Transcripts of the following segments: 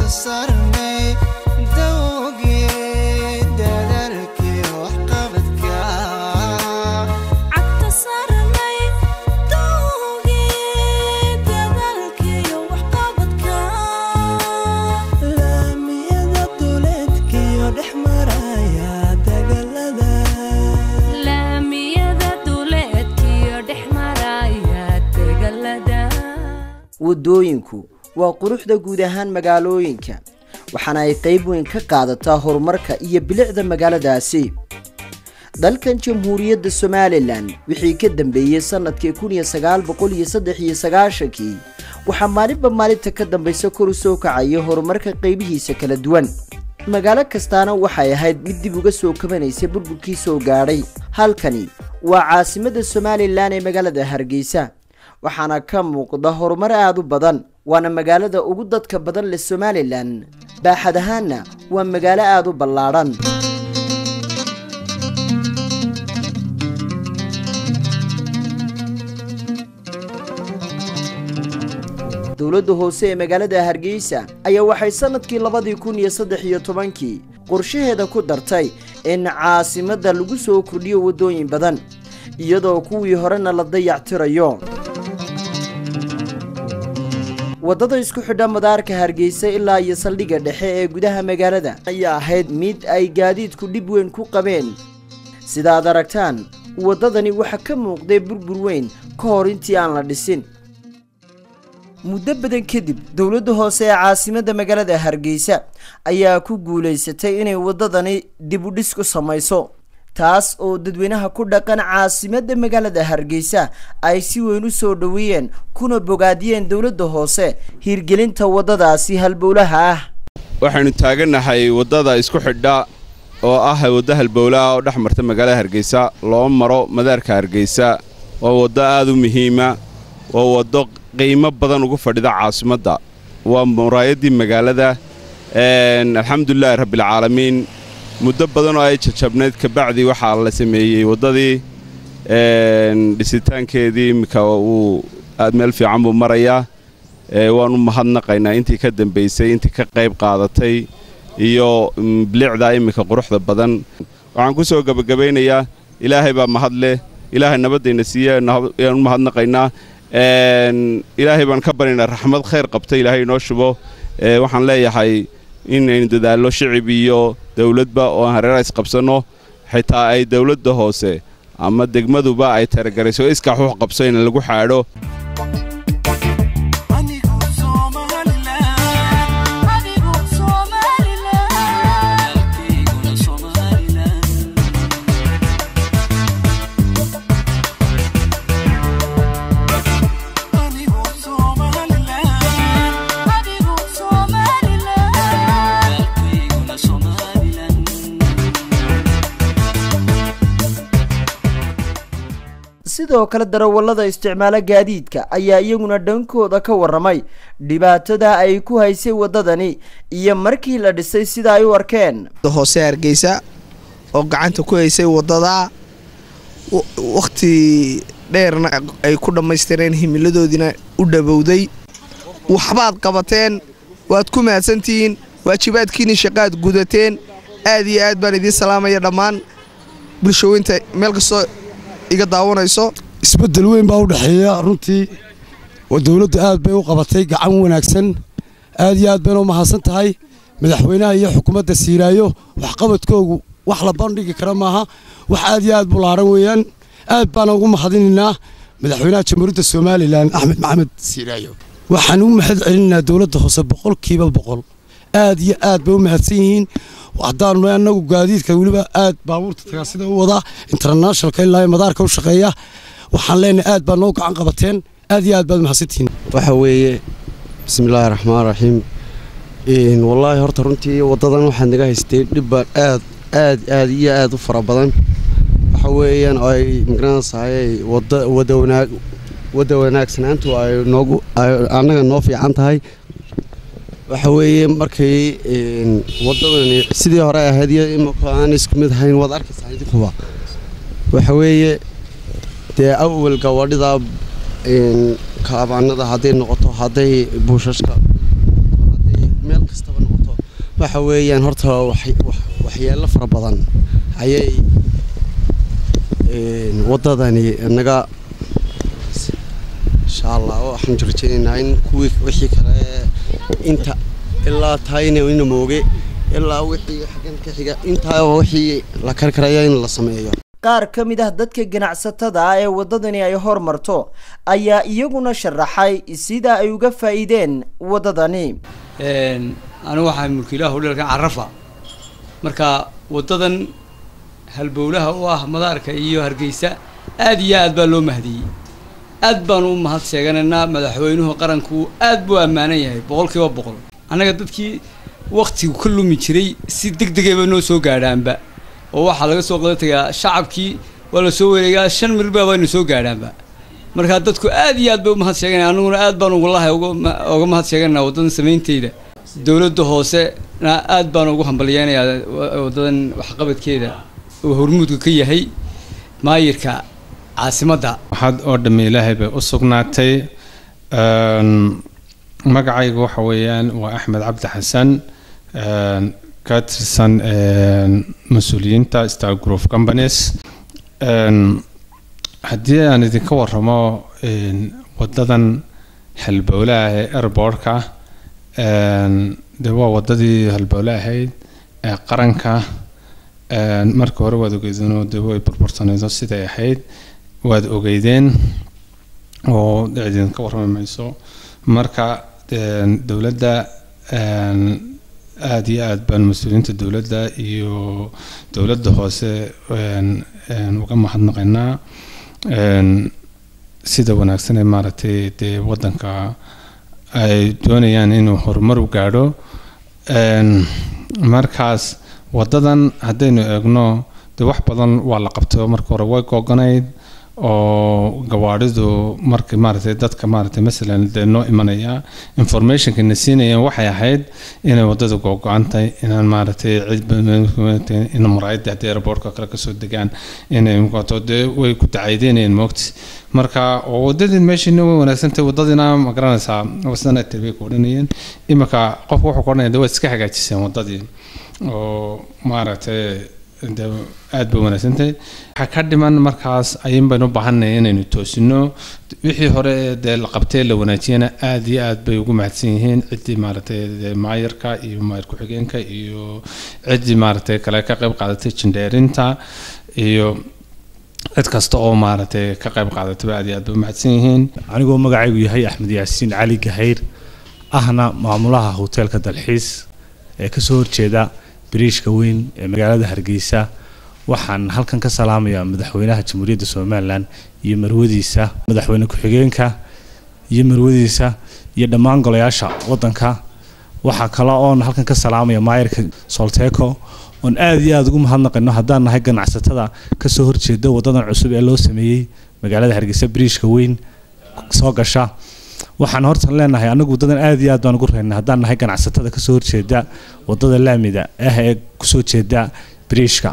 waddooyinku waa quruxda guud ahaan magaalooyinka waxaana ay qayb weyn ka qaadataa horumarka iyo bilicda magaaladaasi dalkan jamhuuriyadda somalilan wixii ka dambeeyey sannadkii kun iyo sagaal boqol iyo saddex iyo sagaashankii waxaa maalinba maalinta ka dambaysa kor u soo kacaya horumarka qaybihiisa kala duwan magaalo kastaana waxay ahayd mid dib uga soo kabanaysay burburkii soo gaadhay halkani waa caasimadda somalilan ee magaalada hargeysa waxaana ka muuqda horumar aad u badan waana magaalada ugu dadka badan leh somalilan baaxad ahaanna waa magaalo aad u ballaadhan dowladda hoose ee magaalada hargeysa ayaa waxay sannadkii labadii kun iyo saddex iyo tobankii qorshaheeda ku dartay in caasimadda lagu soo kordhiyo waddooyin badan iyadoo kuwii horena la dayactirayo waddada isku xidha madaarka hargeysa ilaa iyo saldhigga dhexe ee gudaha magaalada ayaa ahayd mid ay gaadiidku dhib weyn ku qabeen sidaad aragtaan waddadani waxaa ka muuqday burbur weyn ka hor intii aan la dhisin muddo badan kadib dowladda hoose ee caasimadda magaalada hargeysa ayaa ku guulaysatay inay waddadani dib u dhis ku samayso taas oo dadweynaha ku dhaqan caasimadda magaalada hargeysa ay si weyn u soo dhoweeyeen kuna bogaadiyeen dowladda hoose hiirgelinta waddadaasi halbowlaha ah waxaynu taagannahay waddada isku xidha oo ah waddo halbowlaha oo dhex marta magaalada hargeysa loo maro madaarka hargeysa waa waddo aad u muhiima waa waddo qiimo badan ugu fadhida caasimadda waa muraayaddii magaalada alxamdulilaahi rabbialcaalamiin muddo badan oo ay jajabnayd kabacdi waxaa la sameeyey waddadii dhisitaankeedii iminka uu aad meel fiican buu marayaa waanu mahadnaqaynaa intii ka dambaysay intii ka qayb qaadatay iyo bilicdaa iminka quruxda badan waxaan ku soo gebagabaynayaa ilaahay baa mahad leh ilaahay nabaddayna siiye ayaanu mahadnaqaynaa ilaahay baan ka baryaynaa raxmad khayr qabta ilaahay inoo shubo waxaan leeyahay inaynu dadaallo shicib iyo dawladba oo aan hareera isqabsanno xitaa ay dawladda hoose ama degmaduba ay taragarayso iskaax wax qabso in lagu xaadho sidoo kale darawallada isticmaalo gaadiidka ayaa iyaguna dhankooda ka warramay dhibaatada ay ku haysay waddadani iyo markii la dhisay sida ay u arkeen hoose hargeysa oo gacanta ku haysay waddada wakhti dheerna ay ku dhammaystireen himiladoodiina u dhabowday waxbaad qabateen waad ku mahadsantihiin waajibaadkiinii shaqaad gudateen aad iyo aad baan idiin salaamaya dhammaan bulshooyinta meel kastoo iga daawanayso isbeddel weyn baa u dhexeeya runtii oo dowladdu aad bay u qabatay gacan wanaagsan aad iyo aad bayna u mahadsan tahay madaxweynaha iyo xukuumadda siiraayo waxqabadkoogu wax la bandhigi kara maaha wax aad iyo aad bulaaran weeyaan aad baana ugu mahadinaynaa madaxweynaha jamhuuriyadda somalilan axmed maxamed siiraayo waxaan u mahad celinaynaa dowladda hoose boqolkiiba boqol aad iyo aad bay u mahadsan yihiin haddaanu annagu gaadiidka weliba aad baabuurta tagaasida u wadaa internationalka ilaa madaarka u shaqeeya waxaan leenahay aad baa noo gacan qabateen aad iyo aad baad mahadsantihiin waxa weeye bismillaahi raxmaan raxiim wallaahi horta runtii waddadan waxaad naga haystay dhibbaan aad aad aad iyo aad u fara badan waxa weeyaan oo ay magaranaysahay wada wada wanaag wadda wanaagsanaantu ay noogu annaga noo fiican tahay waxa weeye markay waddadani sidii hore ahayd iyo imika aan isku mid ahayn waad arkaysaa idinkuba waxa weeye dee awal gawadhida kaabaanada hadday noqoto hadday buushashka hadday meel kastaba waxa weeyaan horta waxyeelo fara badan ayay waddadani naga insha allah waxaan rajaynaynaa in kuwii wixii kale inta ilaa tahayna ina mooge ilaa wixii xaggan ka xiga intaa wixii la karkaraya in la sameeyo qaar ka mid ah dadka ganacsatada ah ee waddadani ay hormarto ayaa iyaguna sharaxay sida ay uga faa'iideen waddadani anigu waxaa mulkiilaha hodheelka carafa marka waddadan halbowlaha u ah madaarka iyo hargeysa aad iyo aad baa loo mahdiyey aad baanu u mahad sheeganaynaa madaxweynuhu qaranku aad buu ammaanan yahay boqol kiiba boqol annaga dadkii waktigu ka lumi jiray si deg degayba noo soo gaadhaanba oo waxaa laga soo qada tagaa shacabkii waa la soo wareegaa shan milba baynu soo gaadhaanba marka dadku aad iyo aad bay u mahad sheeganaya aniguna aad baan ugulahay oga mahad sheeganaa waddadan samaynteeda dowladda hoosena aad baan ugu hambalyeynayaa waddadan waxqabadkeeda oo hormuudka ka yahay maayirka caasimadda waxaad oo dhamme ilaahay bay u sugnaatay magacayga waxa weeyaan waa axmed cabdi xasan ka tirsan mas-uuliyiinta star group companies haddii aan idinka waramo waddadan halbowlaah ee airbortka de waa waddadii halbowle ahayd ee qaranka marka hore waad ogeydeen de way burbursanayso siday ahayd waad ogeydeen oo idinka warrami mayso marka dowladda aada iyo aad baan mas-uuliyiinta dowladda iyo dowladda hoose uga mahadnaqaynaa sida wanaagsan ee maaragtay dee waddanka ay doonayaan inuu horumar u gaadho markaas waddadan haddaynu eegno dee wax badan waa la qabtay marka hore way googanayd oo gawaadhidu marka maaragtay dadka maaragtay masalan dee noo imanaya informationka na siinayeen waxay ahayd inay waddada googo-antay inaan maaragtay in maraayadda haddii airportka kale kasoo degaan inay muqato dee way ku dacaydeynayeen moogti marka oo waddadii meeshiina way wanaagsantahay waddadiina ma garanaysaa wasana tirbay ku odhanayeen iminka qofka wuxuu ku odhanaya de waad iska hagaajiseen waddadii oo maaragtay de aad bay wanaagsantahay waxaa ka dhiman markaas ayun baynu u baahannahay inaynu toosino wixii hore dee la qabtay la wanaajiyana aad iyo aad bay ugu mahadsan yihiin ciddii maaragtay maayarka iyo maayar ku-xigeenka iyo ciddii maaragtay kale ka qayb qaadatay jindheerinta iyo cid kasta oo maaragtay ka qayb qaadatayba aad iyo aad bay u mahadsan yihiin anigoo magacaygu yahay axmed yaasiin cali gahayr ahna maamulaha hoteelka dalxiis ee kasoo horjeeda bariishka weyn ee magaalada hargeysa waxaan halkan ka salaamayaa madaxweynaha jamhuuriyadda somalilan iyo marwadiisa madaxweyne ku-xigeenka iyo marwadiisa iyo dhammaan golayaasha waddanka waxaa kale oon halkan ka salaamaya maayarka solteco oon aada iyo aada ugu mahadnaqayno haddaan nahay ganacsatada kasoo horjeeda waddadan cusub ee loo sameeyey magaalada hargeysa bariishka weyn soo gasha waxaan hortan leenahay anagu wadadan aad iyo aad baan ugu reynay haddaan nahay ganacsatada kasoo horjeeda wadada laamida ah ee kusoo jeeda bariishka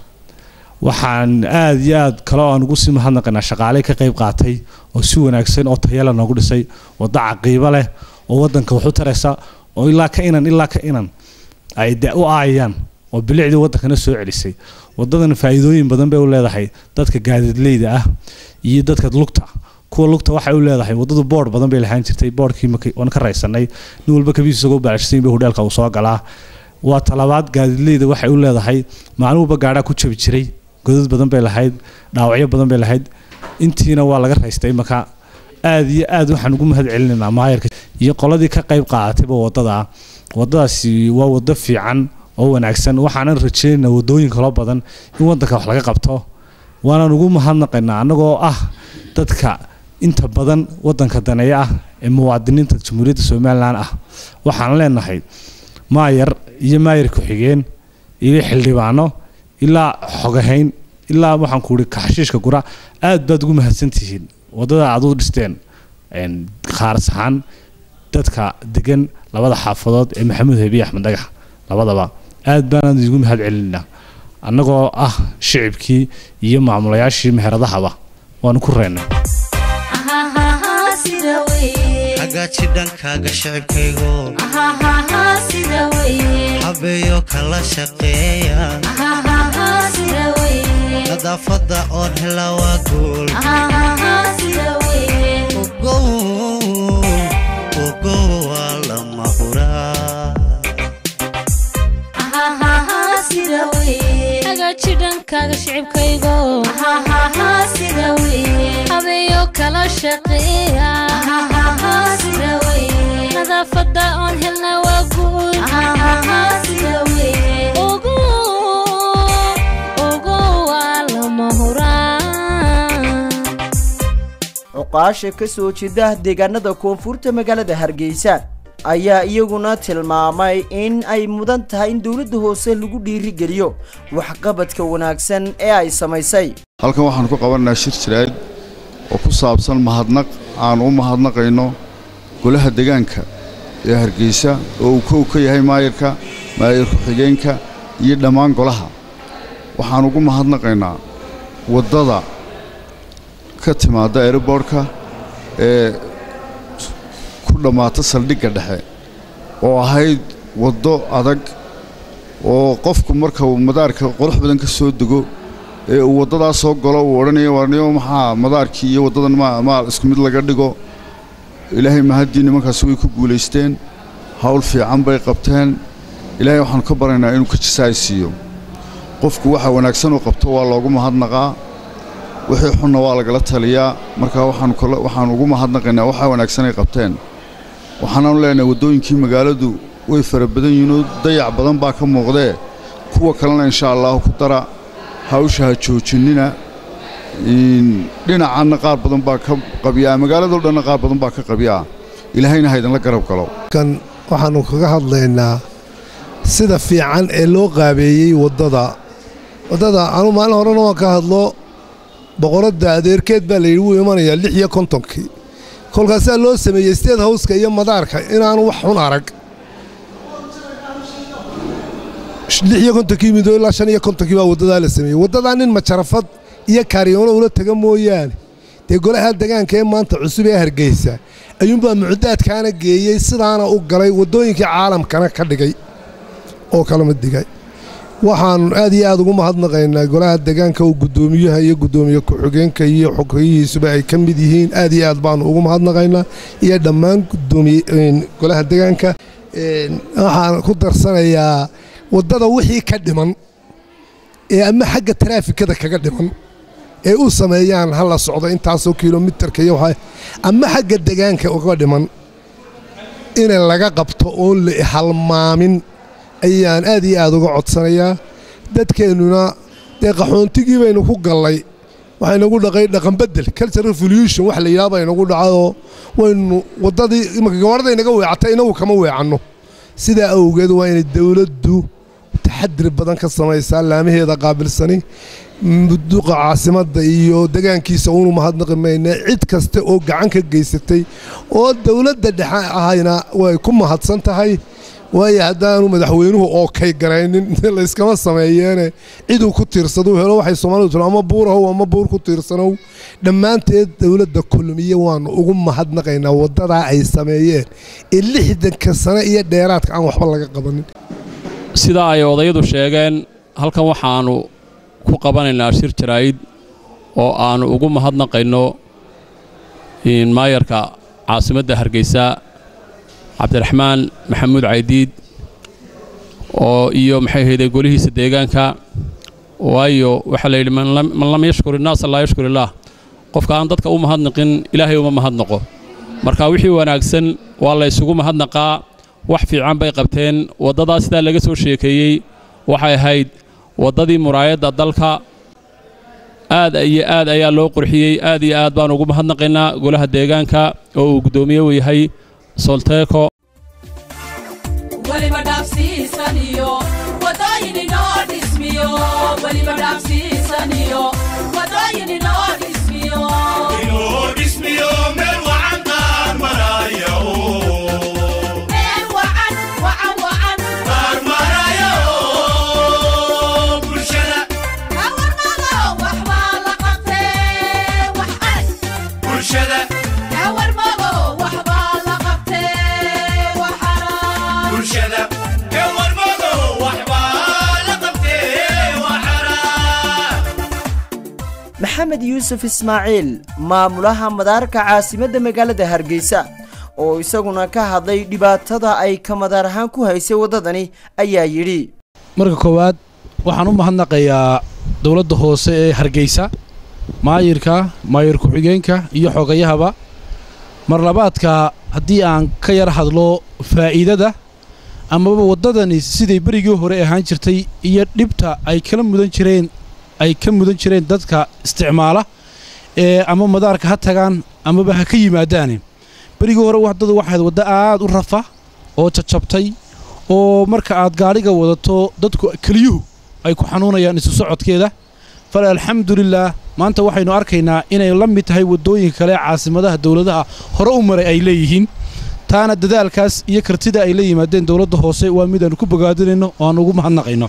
waxaan aad iyo aad kale aan ugu sii mahadnaqaynaa shaqaale ka qayb qaatay oo si wanaagsan oo tayala noogu dhisay waddo caqiibo leh oo wadanka wax u taraysa oo ilaa ka inan ilaa ka inan ay de u aayaan oo bilicdii waddankana soo celisay wadadan faa'iidooyin badan bay u leedahay dadka gaadiidleyda ah iyo dadka lugta kuwa lugta waxay u leedahay waddadu boodh badan bay lahaan jirtay boodhkii waan ka raysanay nin walba kabiis isagoo baalashsan bay hudheelka uu soo galaa waa talabaad gaadiidleyda waxay u leedahay maalin walba gaadhaa ku jabi jiray godad badan bay lahayd dhaawacyo badan bay lahayd intiina waa laga raystay marka aad iyo aad waxaan ugu mahad celinaynaa maayarka iyo qoladii ka qayb qaadatayba waddada waddadaasi waa waddo fiican oo wanaagsan waxaanan rajaynaynaa waddooyin kaloo badan in waddanka wax laga qabto waanaan ugu mahadnaqaynaa annagoo ah dadka inta badan waddanka daneeya ah ee muwaadiniinta jamhuuriyadda somalilan ah waxaan leenahay maayar iyo maayar ku-xigeen iyo xildhibaano ilaa xogahayn ilaa waxaan ku ihi kaxashiishka gura aad baad ugu mahadsantihiin waddada aad u dhisteen khaaras ahaan dadka degan labada xaafadood ee maxamuud hebiye axmed dhagax labadaba aad baanaan idigu mahad celinaa annagoo ah shicibkii iyo maamulayaashii meheradahaba waanu ku reennay hagaaji dhankaaga shicibkaygo habeeyo kala shaqeeya nadaafadda oon hela waa guul ogow ogow waa lama huraa hagaaji dhankaaga shicibkaygo habeeyo kala shaqeeya nadaafadda oon helna waa guul Ogo, ogo waa lama huraan cuqaasha ka soo jeeda deegaanada koonfurta magaalada hargeysa ayaa iyaguna tilmaamay in ay mudan tahay in dowladda hoose lagu dhiirigeliyo waxqabadka wanaagsan ee ay samaysay halkan waxaan ku qabanaynaa shir jiraad oo ku saabsan mahadnaq aan u mahadnaqayno golaha deegaanka ee hargeysa oo uu kow ka yahay maayirka maayir ku-xigeenka iyo dhammaan golaha waxaan ugu mahadnaqaynaa waddada ka timaadda aeroboortka ee ku dhammaata saldhigga dhexe oo ahayd waddo adag oo qofku marka uu madaarka qurux badan ka soo dego ee uu waddadaas soo galo uu odhanayo warniyo maxaa madaarkii iyo waddadan ma maal isku mid laga dhigo ilaahay mahaddii nimankaasi way ku guulaysteen hawl fiican bay qabteen ilaahay waxaannu ka baryaynaa inuu ka jisaay siiyo qofku waxa wanaagsan uu qabto waa loogu mahadnaqaa wixii xunna waa lagala taliyaa markaa waxaanu kala waxaanu ugu mahadnaqaynaa waxa wanaagsan ay qabteen waxaanaanu leenahay waddooyinkii magaaladu way fara badan yihiinoo dayac badan baa ka muuqdee kuwa kalena insha allahu ku dara hawsha ha joojinnina dhinacanna qaar badan baa ka qabyaa magaaladoo dhanna qaar badan baa ka qabyaa ilaahayna ha idinla garab galo kan waxaannu kaga hadlaynaa sida fiican ee loo qaabeeyey waddada waddada anu maalin horena waan ka hadlo boqoradda adeerkeed baa layidhi wuu imanayaa lix iyo kontonkii kolkaasaa loo sameeyey steed hawska iyo madaarka inaanu wax xun arag lix iyo kontonkii midoo ilaa shan iyo kontonkii baa waddadaa la sameeyey waddadaa nin majarafad iyo kaariyoono ula taga mooyaane dee golaha degaanka ee maanta cusub ee hargeysa ayuunbaa mucdaadkaana geeyey sidaana u galay waddooyinkii caalamkana ka dhigay oo kalama digay waxaannu aad iyo aad ugu mahadnaqaynaa golaha degaanka uu guddoomiyaha iyo guddoomiye ku-xigeenka iyo xogeyihiisuba ay ka mid yihiin aad iyo aad baannu ugu mahadnaqaynaa iyo dhammaan gudoomiye golaha degaanka waxaan ku darsanayaa waddada wixii ka dhiman ee ama xagga taraafikada kaga dhiman ee u sameeyaan ha la socdo intaasoo kilomitarka iyo waxa ama xagga degaanka uga dhiman in laga qabto oon la halmaamin ayaan aad iyo aad uga codsanayaa dadkeennuna dee qaxoontigii baynu ku gallay waxaynagu dhaqay dhaqanbedel culture revolution wax la yidhaha baynagu dhacayoo waynu waddadii imaka gabarhada inaga weecatay inagu kama weecanno sidaa awgeed waa inay dowladdu taxadir badan ka samaysaa laamaheeda qaabilsani duqa caasimadda iyo degaankiisa uunu mahadnaqi mayna cid kasta oo gacan ka geysatay oo dowladda dhexe ahayna way ku mahadsan tahay waayo haddaanu madaxweynuhu oo kay garaynin layskama sameeyeene ciduu ku tiirsaduu helo waxay soomaalidu tiro ama buurahow ama buur ku tiirsanow dhammaanteed dowladda kulmiye waannu ugu mahadnaqaynaa waddadaa ay sameeyeen ee lixdanka sane iyo dheeraadka aan waxba laga qabanin sidaa ay odayadu sheegeen halkan waxaannu ku qabanaynaa shir jaraa'id oo aannu ugu mahadnaqayno maayarka caasimadda hargeysa cabdiraxmaan maxamuud caydiid oo iyo maxay hayday golihiisa deegaanka waayo waxaa la yidhi man lam yashkur innaasa laa yashkur illaah qofka aan dadka u mahadnaqin ilaahay uma mahadnaqo marka wixii wanaagsan waa la ysugu mahadnaqaa wax fiican bay qabteen waddadaa sidaa laga soo sheekeeyey waxay ahayd waddadii muraayadda dalka aad iyo aad ayaa loo qurxiyey aad iyo aad baan ugu mahadnaqaynaa golaha deegaanka oo uu guddoomiye u yahay solteeko weliba dhaafsiisaniyo wadooyin inoo dhismiyo weliba dhaafsiisaniyo wadooyin inoo dhismiyo inoo dhismiyo meel wacan qaar maraya meel wacan wacan wacan qaar maraya bulshada hawarmado waxbaa la qabtee wax arag bulshada hawarmado waxbaa la qabtee wax arag bulshada ewarmado waxbaa maxamed yuusuf ismaaciil maamulaha madaarka caasimadda magaalada hargeysa oo isaguna ka hadlay dhibaatada ay ka madaar ahaan ku haysay waddadani ayaa yidhi marka koowaad waxaan u mahadnaqayaa dowladda hoose ee hargeysa maayirka maayir ku-xigeenka iyo xogayahaba mar labaadka haddii aan ka yar hadlo faa'iidada amaba waddadani siday berigii hore ahaan jirtay iyo dhibta ay kala mudan jireen ay ka mudan jireen dadka isticmaala ee ama madaarka ha tagaan amaba ha ka yimaadaane berigii hore waddadu waxayd waddo aad u rafa oo jajabtay oo marka aad gaadhiga wadato dadku keliyuhu ay ku xanuunayaan isu socodkeeda fale alxamdulilaah maanta waxaynu arkaynaa inay la mid tahay waddooyinka kale caasimadaha dowladaha hore u maray ay leeyihiin taana dadaalkaas iyo kartida ay la yimaadeen dowladda hoose waa mid aanu ku bogaadinayno oo aan ugu mahadnaqayno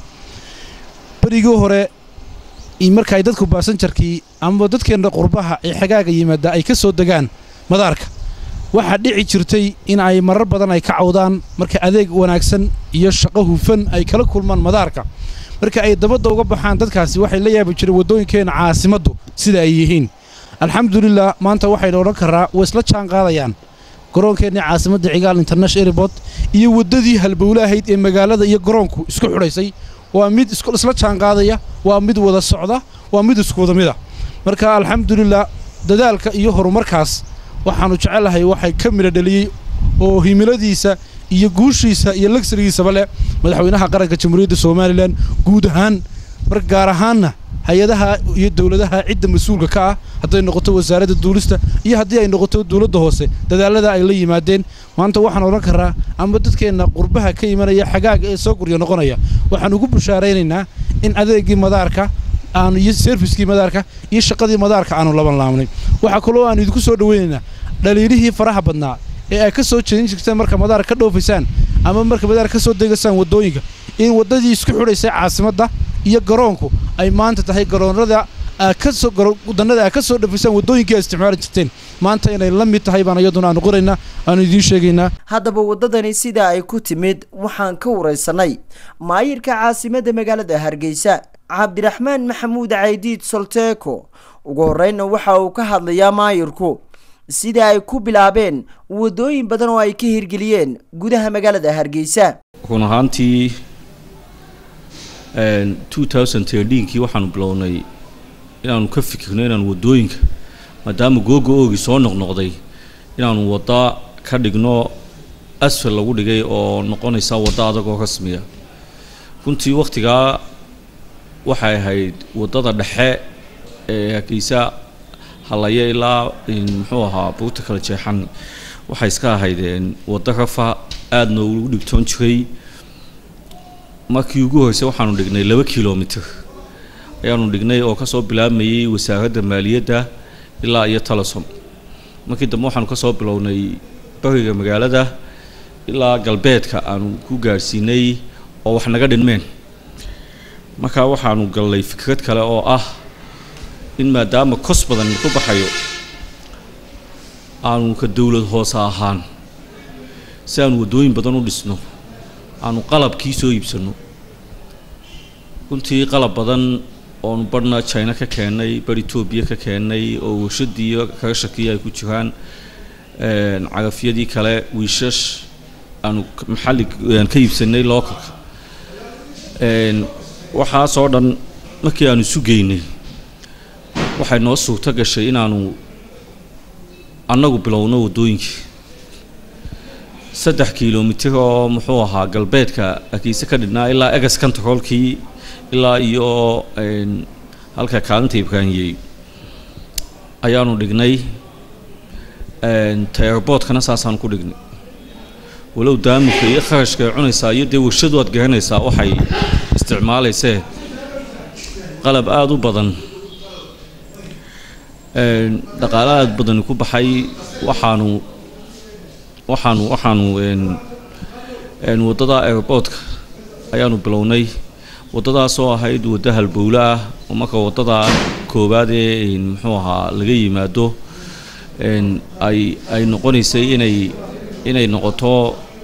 berigii hore marka ay dadku baasanjarkii amaba dadkeenna qurbaha ee xagaaga yimaada ay ka soo degaan madaarka waxaa dhici jirtay in ay marar badan ay ka cawdaan marka adeeg wanaagsan iyo shaqo hufan ay kala kulmaan madaarka marka ay dabadda uga baxaan dadkaasi waxay la yaabi jireen waddooyinkeenna caasimaddu sida ay yihiin alxamdulilah maanta waxaynu odhan karraa way isla jaan qaadayaan garoonkeenni caasimadda cigaal international airport iyo waddadii halbowle ahayd ee magaalada iyo garoonku isku xidhaysay waa mid isla jaan qaadaya waa mid wada socda waa mid isku wada mida marka alxamdulilah dadaalka iyo horumarkaas waxaannu jecelahay waxay ka midha dheliyey oo himiladiisa iyo guushiisa iyo lagsarigiisaba leh madaxweynaha qaranka jamhuuriyadda somalilan guud ahaan mar gaar ahaanna hay-adaha iyo dowladaha cidda mas-uulka ka ah hadday noqoto wasaaradda duulista iyo haddii ay noqoto dowladda hoose dadaalada ay la yimaadeen maanta waxaan odhan karraa ama dadkeenna qurbaha ka imanaya xagaaga ee soo guryo noqonaya waxaan ugu bushaaraynaynaa in adeegii madaarka aanu iyo serviskii madaarka iyo shaqadii madaarka aanu laban laabnay waxaa kaloo aanu idinku soo dhoweynaynaa dhaliilihii faraha badnaa ee ay ka soo jeedin jirteen marka madaar ka dhoofaysaan ama marka madaar ka soo degasaan waddooyinka in waddadii isku xidhaysay caasimadda iyo garoonku ay maanta tahay garoonada wadannada aad ka soo dhafaysaan waddooyinkii aad isticmaali jirteen maanta inay la mid tahay baan iyaduna aanu qoraynaa aanu idiin sheegaynaa haddaba waddadani sida ay ku timid waxaan ka waraysanay maayirka caasimadda magaalada hargeysa cabdiraxmaan maxamuud caydiid solteeko ugu horreynna waxa uu ka hadlayaa maayirku sida ay ku bilaabeen waddooyin badan oo ay ka hirgeliyeen gudaha magaalada hargeysa run ahaantii kii waxaanu bilownay inaanu ka fikirno inaanu waddooyinka maadaama googa oogii soo noqnoqday inaanu wadda ka dhigno asfal lagu dhigay oo noqonaysa wadda adag oo rasmiya runtii wakhtigaa waxay ahayd waddada dhexe ee hargeysa halaya ilaa muxuu ahaa buurta kala jeexan waxay iska ahayd waddo rafa aadna ugu dhigtoon jiray markii ugu horreysay waxaanu dhignay laba kilomitr ayaanu dhignay oo kasoo bilaabmayay wasaaradda maaliyadda ilaa iyo talasom markii dambe waxaanu kasoo bilownay bariga magaalada ilaa galbeedka aanu ku gaadhsiinay oo wax naga dhinmeen markaa waxaanu galnay fikrad kale oo ah in maadaama kos badan ku baxayo aanu ka dowlad hoose ahaan si aanu waddooyin badan u dhisno aanu qalabkii soo iibsanno runtii qalab badan oonu badhna china ka keennay bar etoobiya ka keennay oo warshadii kaga shakiya ay ku jiraan cagafyadii kale wiishash aanu maxalli ka iibsanay localka waxaasoo dhan markii aanu isu geynay waxay noo suurto gashay inaanu annagu bilowno waddooyinkii saddex kilomitir oo muxuu ahaa galbeedka akiise ka dhidhnaa ilaa egas controlkii ilaa iyo halka kaalinta ibraahiyey ayaanu dhignay taerboodkana saasaan ku dhignay walow daamuka iyo kharashka ay cunaysaa iyo dee warshadu aad garanaysaa waxay isticmaalaysee qalab aada u badan dhaqaale aada badani ku baxay waxaanu waxaanu waxaanu waddada airboodka ayaanu bilownay waddadaasoo ahayd waddo halbowle ah oo marka waddada koowaad ee muxuu ahaa laga yimaado ay ay noqonaysay inay inay noqoto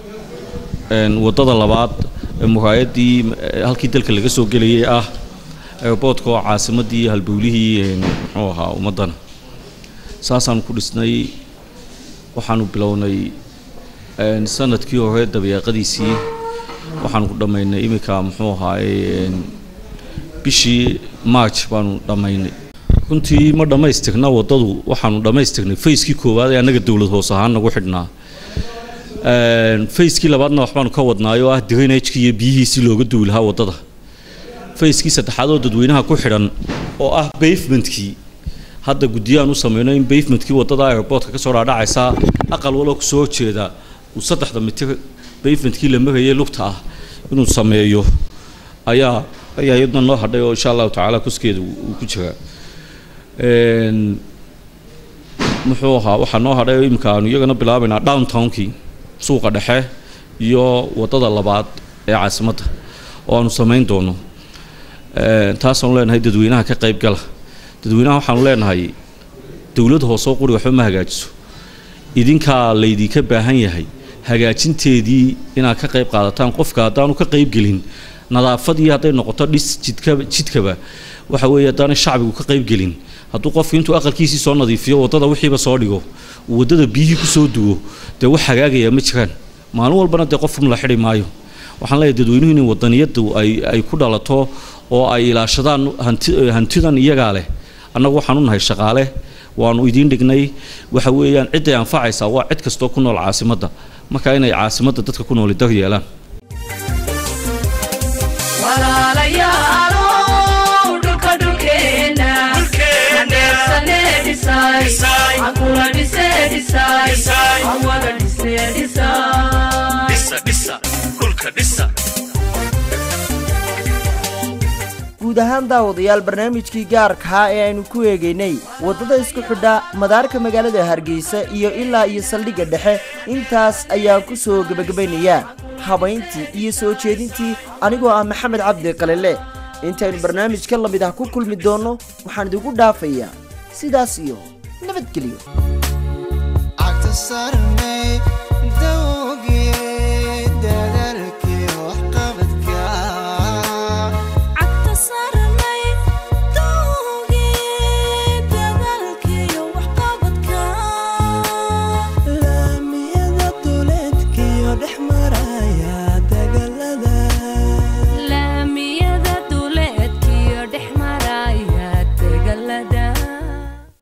waddada labaad ee muraayadii halkii dalka laga soo gelayay ah airboodka oo caasimaddii iyo halbowlihii een, muxuu ahaa ummaddana saasaanu ku dhisnay waxaanu bilownay een, sanadkii hore dabeeqadiisii waxaanu ku dhammaynay iminka muxuu ahaaye een, bishii march baanu dhammaynay runtii ma dhammaystirna waddadu waxaanu dhammaystirnay fayskii koowaad ee annaga dowlad hoos ahaan nagu xidhnaa Een, fayskii labaadna waxbaanu ka wadnaay oo ah drainagekii iyo biyihiisii looga duwi lahaa waddada fayskii saddexaad oo dadweynaha ku xidhan oo ah bavementkii hadda guddiyaan u sameyno in bavementkii waddada airportka kasoo dhaadhacaysa aqal waloo kusoo horjeeda uu saddexda mitir bavementkii la marayay lugta ah inuu sameeyo ayaa ayaa iyadna noo hadhay oo insha allahu tacaala kuskeeda uu uu ku jiraa Een, muxuu ahaa waxaa noo hadhay oo imika aanu iyagana bilaabaynaa downtownkii suuqa dhexe iyo waddada labaad ee caasimadda oo aanu samayn doono Een, taasaanu leenahay dadweynaha ka qayb gala dadweynaha waxaanu leenahay dowlad hoose oo quri waxba ma hagaajiso idinkaa laydinka baahan yahay hagaajinteedii inaad ka qayb qaadataan qofka haddaanu ka qayb gelin nadaafadii hadday noqoto dhis jidka jidkaba waxa weeye haddaanay shacbigu ka qayb gelin hadduu qofku intuu aqalkiisii soo nadiifiyo waddada wixiiba soo dhigo uu waddada biyihii kusoo duwo dee wax hagaagaya ma jiraan maalin walbana dee qofkum la xidhi maayo waxaan leeyahay dadweynuhu in wadaniyadu ay ay ku dhalato oo ay ilaashadaan hanti hantidan iyagaa leh annagu waxaan u nahay shaqaale waanu idiin dhignay waxa weeyaan cidday anfacaysaa waa cid kastoo ku nool caasimadda marka inay caasimadda dadka ku nooli dar yeelaan walaalayaalow dhulka dhulkeenna aneersane dhisay ankula dhise dhisay awada dhise dhisay guud ahaan daawadayaal barnaamijkii gaarkaa ee aynu ku eegaynay waddada isku xidha madaarka magaalada hargeysa iyo ilaa iyo saldhigga dhexe intaas ayaan ku soo gebagabaynayaa habayntii iyo soo jeedintii anigoo ah maxamed cabdi qalile intaynu barnaamij ka lamid ah ku kulmi doonno waxaan idigu dhaafayaa sidaas iyo nabadgelyo Acta saaran